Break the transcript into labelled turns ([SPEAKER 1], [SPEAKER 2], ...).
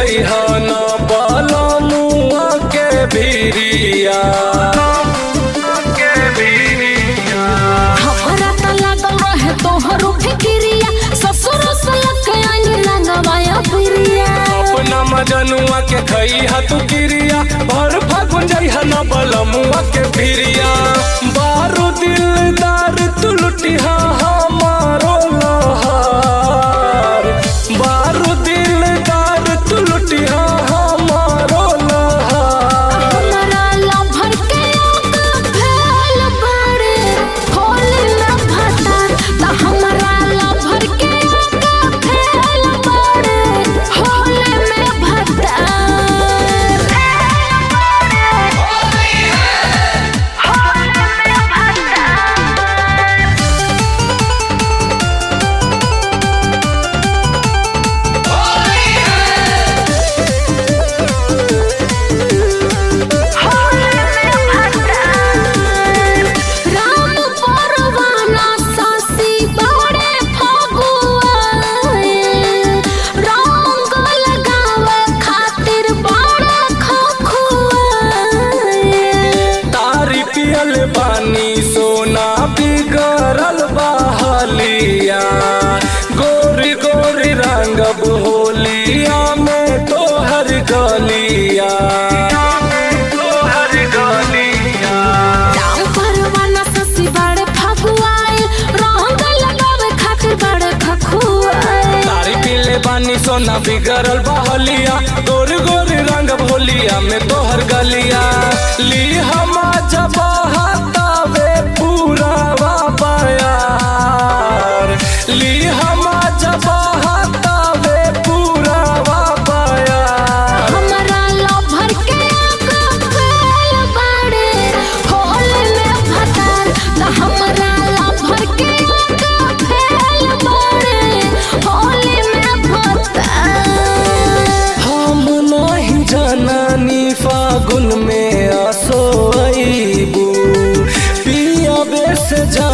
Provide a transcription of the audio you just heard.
[SPEAKER 1] जइहा न बलमुआ के भिरिया के भिरिया
[SPEAKER 2] हमरा त लागल रहे तोहरो फिकिरिया ससुर सलक आनी लगवाया पिरिया
[SPEAKER 1] अपना मजनुआ के खइहा तू किरिया भर फागुन जइहा न बलमुआ के भिरिया बारू दिलदार तू लुटिहा हमारो लहार बारू दिलदार तू लुटिहा हमारो लहार
[SPEAKER 2] हमरा लभर के आग फैल बाड़े होली में भतार त हमरा लभर के आग फैल बाड़े होली में भतार राम परवाना सासी बड़े फगुआए रंग लगावे खातिर बड़ा खखुआए
[SPEAKER 1] तारी पियल बानी सोना बिगड़ल बहलिया गोरी गोरी रंगब होलिया में तोहर गलिया तोहर गलिया
[SPEAKER 2] राम परवाना सासी बड़े फगुआए रंग लगावे खातिर बड़े खखुआए
[SPEAKER 1] तारी पिले बानी सोना बिगड़ल बहलिया गोरी गोरी रंग भोलिया में तोहर गलिया ली हमा जब हतावे पूरा बायार ली हमा जब हतावे पूरा बायार
[SPEAKER 2] हमरा लभर के आग फैल बाड़े होली में भतार त हमरा लभर के आग फैल बाड़े होली में भतार
[SPEAKER 1] हम नहीं जननी फागुन में असोईबू पिया बेस जा